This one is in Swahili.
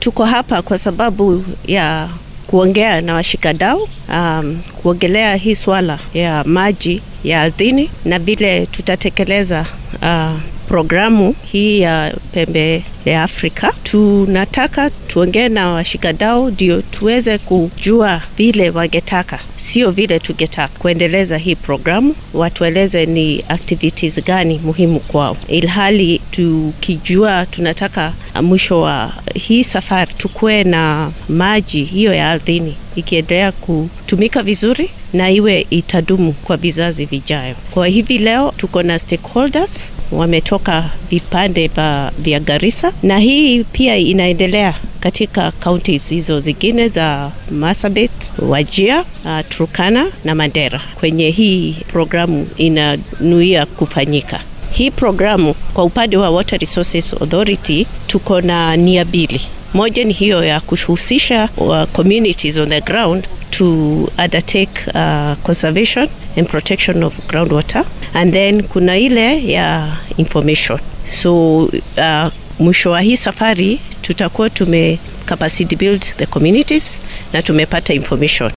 tuko hapa kwa sababu ya kuongea na washikadau um, kuongelea hii swala ya maji ya ardhini na vile tutatekeleza uh, programu hii ya pembe ya Afrika. Tunataka tuongee na washikadau ndio tuweze kujua vile wangetaka, sio vile tungetaka kuendeleza hii programu. Watueleze ni activities gani muhimu kwao, ilhali tukijua tunataka mwisho wa hii safari tukuwe na maji hiyo ya ardhini ikiendelea kutumika vizuri na iwe itadumu kwa vizazi vijayo. Kwa hivi leo tuko na stakeholders wametoka vipande vya Garissa na hii pia inaendelea katika counties hizo zingine za Marsabit, Wajir, uh, Turkana na Mandera kwenye hii programu inanuia kufanyika. Hii programu kwa upande wa Water Resources Authority tuko na nia mbili. Moja ni hiyo ya kuhusisha uh, communities on the ground to undertake uh, conservation and protection of groundwater and then kuna ile ya information. So uh, mwisho wa hii safari tutakuwa tume capacity build the communities na tumepata information